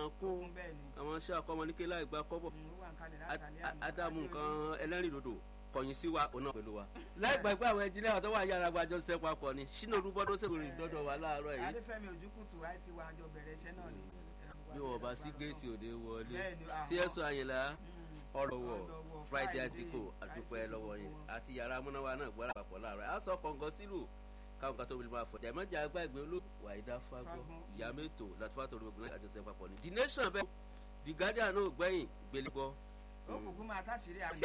náà kún bẹ́ẹ̀ ni àwọn iṣẹ́ akọ́mọ ní kéla ìgbà kọ́bọ̀ Mm, ó wà ń kalẹ̀ látàlẹ́ àná ádámù Adé nǹkan Olú. ẹlẹ́rìn dòdò kọ̀yìn sí wa òun náà pẹ̀lú wa. láì gbàgbé àwọn ẹnjìnìá tó wà yára gbàjọ ṣiṣẹ́ papọ̀ ni sínú olúbọ́dọ́ sèkúrì dọ́dọ̀ wa láàárọ̀ yìí adéfẹ́mi ojúkùtù àti wa àjọ bẹ̀rẹ̀ iṣẹ́ náà ni bí wọn bá sí géètì òde wọlé Bẹ́ẹ̀ni, àwọn- sí ẹ̀sùn àyìnlá Mm. ọlọ́wọ́ Ọlọ́wọ́, friday Friday, àsìkò àdúpẹ́ àsìkò lọ́wọ́ yín wọn. àti yàrá amúnáwá náà gbọ́dọ̀ papọ̀ láàárọ̀ á sọ kọ̀ǹgọ́ sílù káwọn kan tó wọlé máa fọ̀ jẹ̀mọ́jà agbáàgbé olóògbé wàhídà fagbọ́ Fagbọ́. ìyá mẹ́tò látúfà tó lóògùn náà àjọṣe papọ̀ ni the nation bẹ́ẹ̀ the guardian náà gbẹ̀yìn gbélé gbọ́. ó kúkú máa táṣìírí àná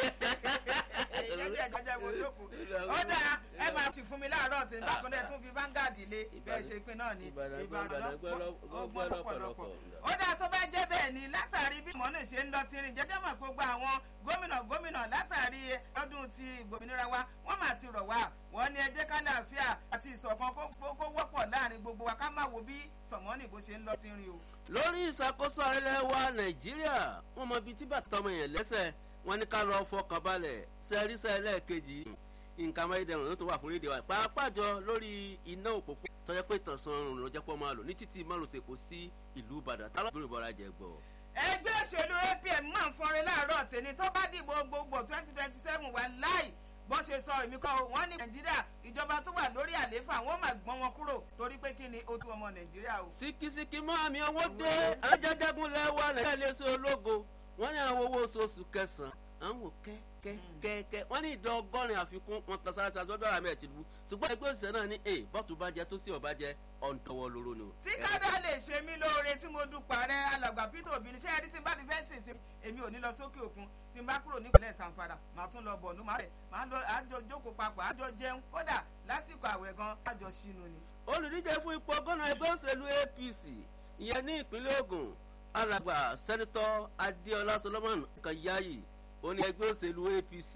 ìjẹ́jẹ́ ìjẹ́jẹ́ wo jókòó ó dáa ẹ máa ti fún mi láàárọ̀ tí n bá kún dẹ̀ tún fi Vanguard lé bẹ́ẹ̀ ṣe pin náà ni Ìbàdàn Ìbàdàn Ìbàdàn gbọ́ lọ́- ó gbọ́ gbọ́ lọ́pọ̀lọpọ̀. lọ́pọ̀lọpọ̀ ó dáa tó bá jẹ́ bẹ́ẹ̀ ni látàrí bí mọ́nà ṣe ń lọ tirin jẹ́jẹ́ mọ̀ gbogbo àwọn gómìnà gómìnà látàrí ọdún ti ìgbòmìnira wa wọ́n máa ti rọ̀ wá wọ́n ní ẹ jẹ́ ká láàfíà àti ìṣọ̀kan kó kó wọ́pọ̀ láàrin gbogbo wa ká má wo bí sọ̀mọ́nì bó ṣe ń lọ tirin o. lórí ìṣàkóso ààrẹ wa nàìjíríà wọn mọ ibi tí bàtà ọmọ yẹn lẹ́sẹ̀ wọn ní ká lọ fọkàn balẹ̀ sẹrísẹ ẹlẹ́ẹ̀kejì nǹkan amáyédẹrùn ló tó wà fún rédíò wa pàápàá jọ lórí iná òpópó tọjá pé ìtànsán ọrùn ló jẹ́ pọ́ máa lò ní títí márosẹ̀ kò sí ìlú ìbàdàn tá lọ́gbọ̀n ìbọ̀ra jẹ gbọ́. ẹgbẹ́ òṣèlú apm máa ń fọnrin láàárọ̀ tèmi tó bá dìbò gbogbo twenty twenty seven wà láì bó ṣe sọ èmi kọ́ wọ́n ní nàìjíríà ìjọba tó wà lórí àlééfà wọ́n máa gbọ́n wọn kúrò torí pé kí ni ó tú ọmọ nàìjíríà o. síkísíkí mọ́ àmì owó dé ajájágún lẹ́wọ́ nàìjíríà lè ṣe ológo wọ́n ní àwọn owó oṣooṣù kẹsàn-án àwọn kẹ́kẹ́kẹ́kẹ́ wọ́n ní ìdá ọgọ́rin àfikún wọn kan sára sára sọ́dọ̀ àmì ẹ̀tìlú ṣùgbọ́n ẹgbẹ́ òṣìṣẹ́ náà ní èè bọ́tù bá jẹ tó sí ọ̀bá jẹ ọ̀ǹtọ̀wọ̀ lóró ni o. tí kádà lè ṣe mí lóore tí mo dúpọ̀ rẹ alàgbà peter obi ní sẹ́yìn tí n bá ti fẹ́ sìn sí èmi ò ní lọ sókè òkun tí n bá kúrò nípìnlẹ̀ sanfara màá tún lọ bọ̀nú màá rẹ̀ màá lọ àjọ jókòó papọ̀ àjọ jẹun kódà lásìkò àwẹ̀ gan àjọ sínú ni. olùdíje fún ipò gómìnà ẹgbẹ́ òṣèlú apc ìyẹn ní ìpínlẹ̀ ogun alàgbà sẹ́nitọ́ adéọlá solomon kanyayi ó ní ẹgbẹ́ òṣèlú apc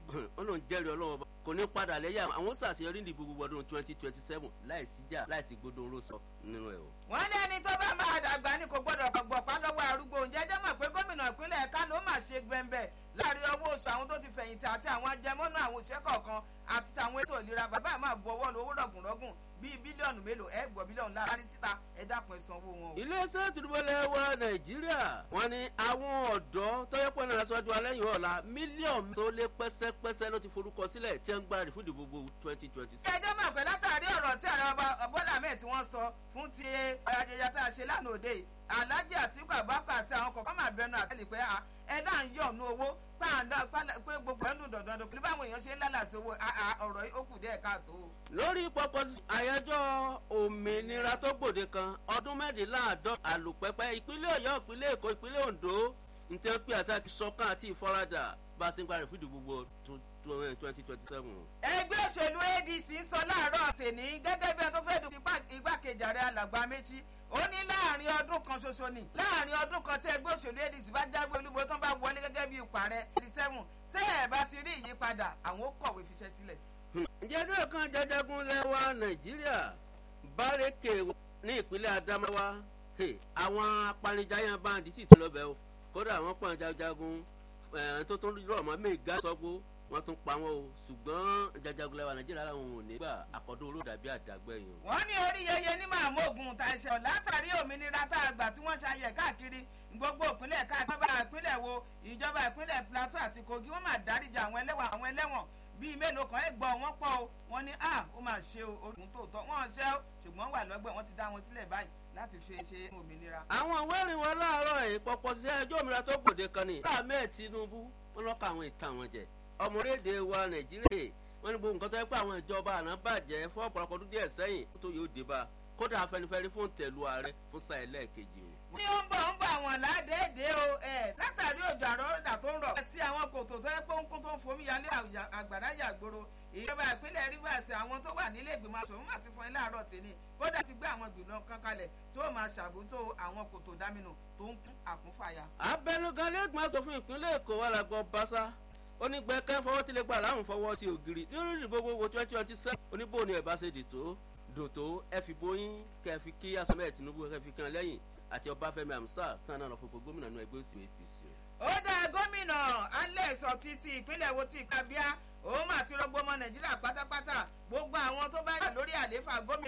ó lóun jẹ́rìí ọlọ́wọ́ bá kò ní padà lẹ́yìn àwọn ṣàṣeyọrí ìdìbò gbogbo ọdún twenty twenty seven láìsí jà láìsí gbódò oró sọ nínú ẹ̀ o. wọ́n ní ẹni tó bá máa dàgbà ni kò gbọ́dọ̀ gbọ̀pá lọ́wọ́ arúgbó ǹjẹ́ jẹ́ mọ̀ pé gómìnà ìpínlẹ̀ kánò máa ṣe gbẹ̀ǹbẹ̀ láàrin owó oṣù àwọn tó ti fẹ̀yìntì àti àwọn ajẹmọ́nú àwọn òṣìṣẹ́ kọ̀ọ̀kan àti tàwọn ètò ìlera bàbá ẹ̀ máa bu ọwọ́ lu owó rọ̀gùnrọ̀gùn bíi bílíọ̀nù mélòó ẹ̀ gbọ́ bílíọ̀nù láàárín síta ẹ̀ dákun ẹ̀ sanwó wọn o. iléeṣẹ́ ìtúndúbọ̀lẹ̀ wa nàìjíríà wọ́n ní àwọn ọ̀dọ́ tọ́yẹ́pọ̀ náà lọ́sọ́jú alẹ́yìn ọ̀la mílíọ̀nù tó lé pẹ́sẹ́pẹ́sẹ́ ló ti forúkọ sílẹ̀ tí ń gbáradì fún ìdìbò gbogbo twenty twenty ṣé ẹ jẹ́ mọ̀ pé látàrí ọ̀rọ̀ tí ààrẹ ọba bọ́lá ahmed tí wọ́n sọ fún ti ayẹyẹ tá a ṣe lánàá òde yìí alhaji atiku abubakar àti àwọn kọ̀ọ̀kan máa bẹnu àtẹ́lẹ̀ pé ẹ náà ń yọ̀ nú owó pàǹdà pé gbogbo ẹnu dandan pẹ̀lú báwọn èèyàn ṣe ń lálàsí owó ọ̀rọ̀ yìí ó kù díẹ̀ káàtó. lórí pọpọ àyájọ́ òmìnira tó gbòde kan ọdún mẹ́rìnláàádọ́ àlùpẹ́pẹ́ ìpínlẹ̀ ọ̀yọ́ ìpínlẹ̀ èkó ìpínlẹ̀ ondo ntẹ́ pé àti àti sọ́kàn àti ìfaradà bá a ṣe ń gbára fún ìdìbò gbogbo twenty twenty seven. ẹgbẹ́ òṣèlú adc ń sọ láàárọ̀ tèmi gẹ́gẹ́ bí wọn tó fẹ́ dùn igbákejì ààrẹ alàgbà méjì ó ní láàrin ọdún kan ṣoṣo ni láàrin ọdún kan tí ẹgbẹ́ òṣèlú adc bá jáwé olúbo tán bá wọlé gẹ́gẹ́ bí ipò ààrẹ eighty seven tẹ́ ẹ̀ bá ti rí ìyípadà àwọn ó kọ̀wé fiṣẹ́ sílẹ̀. jẹ́jọ́ kan jẹjẹgun lẹ́wà nàìjíríà bárẹ́kẹ̀ ní ìpínlẹ̀ adamawa àwọn apanijayàn báńdì sì tó lọ́bẹ̀ o kódà àwọn pọ̀ jajagun tó tó rọ̀ mọ́ mẹ́ga sọ́gbó wọ́n tún pa wọ́n o ṣùgbọ́n jajagun lẹ́wà nàìjíríà làwọn ò ní gbà àkọ́dún olódàbí àdàgbẹ̀yìn. wọ́n ní orí yẹyẹ ní màmú ogun ta ẹsẹ̀ látàrí òmìnira tá a gbà tí wọ́n ṣayẹ káàkiri gbogbo ìpínlẹ̀ káàkiri ìjọba ìpínlẹ̀ wo ìjọba ìpínlẹ̀ plateau àti kogi wọ́n máa dáríjà àwọn ẹlẹ́wọ̀n àwọn ẹlẹ́wọ̀n bíi mélòó kan ẹ̀ gbọ́ wọ́n pọ̀ o wọ́n ní ah ó máa ṣe o orúkún tòótọ́ wọ́n ṣe o ṣùgbọ́n wà lọ́gbẹ̀ wọ́n ti dá wọn sílẹ̀ báyìí láti fi ṣe òmìnira. àwọn ìwé ìrìn wọn láàárọ̀ yìí pọ̀pọ̀ sí ẹjọ́ òmìnira tó gbòde kan ní. láàmẹ́ tinubu wọn lọ́ka àwọn ìtàn wọn jẹ ọmọ orílẹ̀-èdè wa nàìjíríà wọn ní gbogbo nǹkan tó yẹ pé àwọn ìjọba àná bàjẹ́ fún ọ̀pọ̀lọpọ̀ ọdún díẹ̀ sẹ́yìn tó yóò dé bá kódà afẹnifẹre fún tẹ̀lú ààrẹ fún sáà ẹlẹ́ẹ̀kejì o ní ó ń bọ̀ ń bọ̀ àwọn ládẹ́ẹ̀dẹ́ o ẹ̀ látàrí òjò àrọ́dà tó ń rọ̀ àti àwọn kòtò tó yẹ pé ń kún tó ń fomi yálé àgbàrá yàgbóró ìjọba ìpínlẹ̀ rivers àwọn tó wà nílé ìgbìmọ̀ asòfin àti fún ẹ láàárọ̀ tèmi kódà ti gbé àwọn ìgbìmọ̀ kan kalẹ̀ tó máa ṣàbùtò àwọn kòtò dámínù tó ń kún àkúnfàyà. abẹnugan lẹ́gbọ̀n asòfin ìpínlẹ̀ èkó wà lágbọ́ basa onígbẹ́kẹ́ fọwọ́ tí lè gbà láwùn fọwọ́ sí ògiri lórí ìdìbò gbogbo twenty twenty seven oníbò ni ẹ̀ bá ṣe dìtò dòtò ẹ fi bóyín kẹ fi kí asọ́mẹ́ tinubu kẹ fi kan lẹ́yìn àti ọbáfẹ́mi amsa tán náà lọ fún gómìnà náà ẹgbẹ́ òsì apc. ó dá gómìnà alex ọtí ti ìpínlẹ̀ wo ti kábíà òun àti rọgbọmọ nàìjíríà pátápátá gbogbo àwọn tó bá yà lórí àlééfà gómìnà.